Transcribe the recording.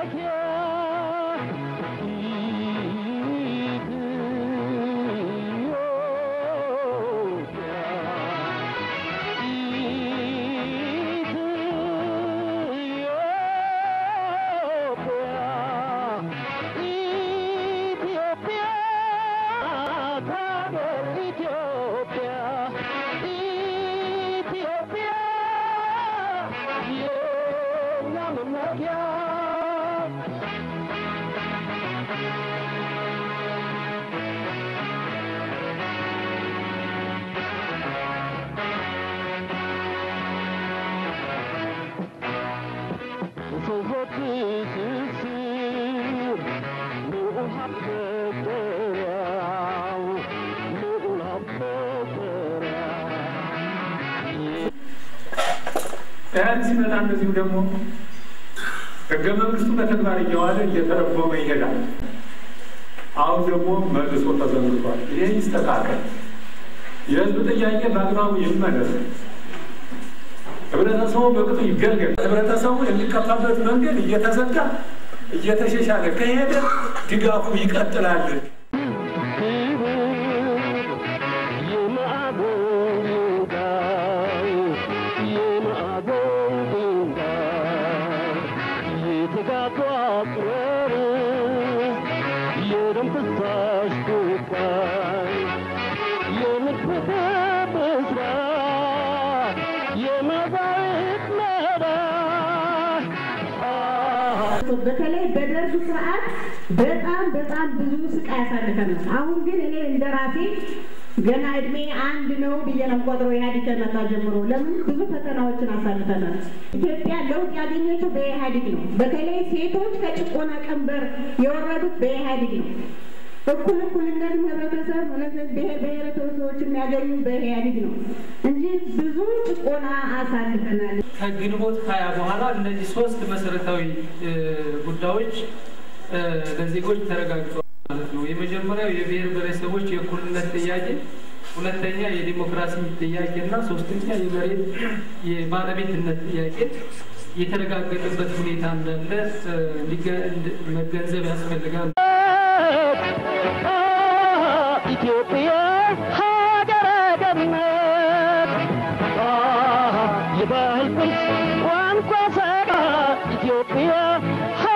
ኢህአዴግ ሲመጣ እንደዚሁ ደግሞ ህገ መንግስቱ በተግባር እየዋለ እየተረጎመ ይሄዳል። አሁን ደግሞ መልሶ ተዘንግቷል። ይሄ ይስተካከል፣ የህዝብ ጥያቄ በአግባቡ ይመለስ፣ ህብረተሰቡ በቅጡ ይገልገል። ህብረተሰቡ የሚቀጣበት መንገድ እየተዘጋ እየተሻሻለ ከሄደ ድጋፉ ይቀጥላል። በተለይ በደርግ ስርዓት በጣም በጣም ብዙ ስቃይ ያሳልፈናል። አሁን ግን እኔ እንደ ራሴ ገና እድሜ አንድ ነው ብዬ ነው ቆጥሮ ኢህአዴግ ከመጣ ጀምሮ ለምን ብዙ ፈተናዎችን አሳልፈናል። ኢትዮጵያ ለውጥ ያገኘችው በኢህአዴግ ነው። በተለይ ሴቶች ከጭቆና ቀንበር የወረዱት በኢህአዴግ ነው። እኩል እኩልነትን ህብረተሰብ ብሔር ብሔረሰቦች የሚያገኙ በኢህአዴግ ነው እንጂ ብዙ ጭቆና አሳልፈናል። ከግንቦት ሀያ በኋላ እነዚህ ሶስት መሰረታዊ ጉዳዮች ለዜጎች ተረጋግጠዋል ማለት ነው። የመጀመሪያው የብሔር ብሔረሰቦች የእኩልነት ጥያቄ፣ ሁለተኛ የዲሞክራሲ ጥያቄ እና ሶስተኛ የመሬት የባለቤትነት ጥያቄ የተረጋገጠበት ሁኔታ እንዳለ መገንዘብ ያስፈልጋል። ኢትዮጵያ ሀገረ ገነት የባህል ቅርስ ቋንቋ ሰራ ኢትዮጵያ